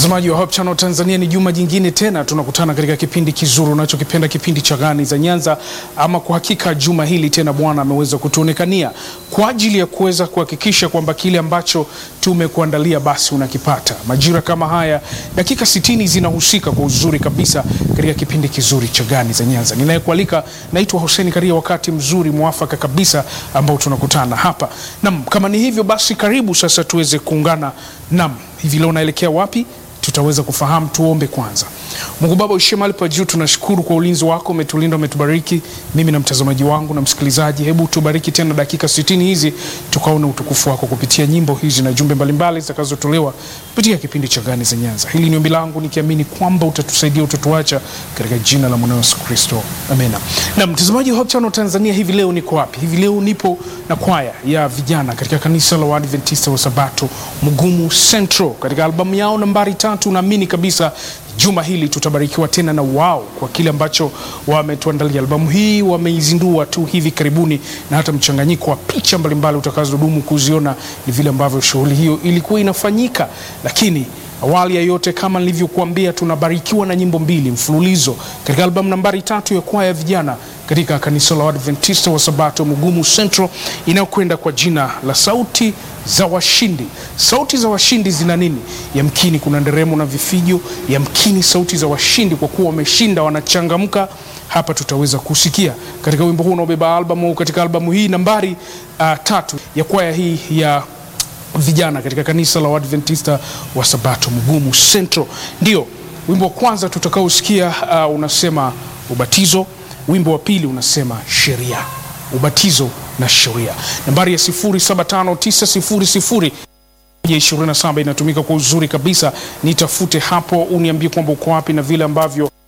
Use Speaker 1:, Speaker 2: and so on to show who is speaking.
Speaker 1: Mtazamaji wa Hope Channel Tanzania, ni juma jingine tena tunakutana katika kipindi kizuri unachokipenda, kipindi cha Gani za Nyanza. Ama kwa hakika juma hili tena Bwana ameweza kutuonekania kwa ajili ya kuweza kuhakikisha kwamba kile ambacho tumekuandalia basi unakipata. Majira kama haya, dakika 60 zinahusika kwa uzuri kabisa katika kipindi kizuri cha Gani za Nyanza. Ninayekualika naitwa Hussein Karia, wakati mzuri mwafaka kabisa ambao tunakutana hapa. Naam, kama ni hivyo basi karibu sasa tuweze kuungana. Naam, hivi leo unaelekea wapi? tutaweza kufahamu. Tuombe kwanza. Mungu Baba uishie mahali pa juu, tunashukuru kwa ulinzi wako, umetulinda, umetubariki mimi na mtazamaji wangu na msikilizaji. Hebu tubariki tena dakika 60 hizi tukaona utukufu wako kupitia nyimbo hizi na jumbe mbalimbali zitakazotolewa kupitia kipindi cha Gani za Nyanza. Hili ni ombi langu nikiamini kwamba utatusaidia, utatuacha katika jina la mwanao Yesu Kristo, amena. Na mtazamaji wa Hope Channel Tanzania, hivi leo niko wapi? Hivi leo nipo na kwaya ya vijana katika kanisa la Waadventista wa Sabato Mugumu Central katika albamu yao nambari tatu. Naamini kabisa juma hili tutabarikiwa tena na wao kwa kile ambacho wametuandalia. Albamu hii wameizindua tu hivi karibuni, na hata mchanganyiko wa picha mbalimbali utakazodumu kuziona ni vile ambavyo shughuli hiyo ilikuwa inafanyika. Lakini awali ya yote, kama nilivyokuambia, tunabarikiwa na nyimbo mbili mfululizo katika albamu nambari tatu ya kwaya ya vijana katika kanisa la Waadventista wa Sabato Mugumu Central inayokwenda kwa jina la Sauti za Washindi. Sauti za Washindi zina nini? Yamkini kuna nderemo na vifijo, yamkini sauti za washindi, kwa kuwa wameshinda, wanachangamka. Hapa tutaweza kusikia katika wimbo huu unaobeba albamu, katika albamu hii nambari uh, tatu ya kwaya hii ya vijana katika kanisa la Waadventista wa Sabato Mugumu Central. Ndio wimbo wa kwanza tutakaosikia, uh, unasema ubatizo. Wimbo wa pili unasema sheria, ubatizo na sheria. Nambari ya 075900 27 inatumika kwa uzuri kabisa. Nitafute hapo, uniambie kwamba uko wapi na vile ambavyo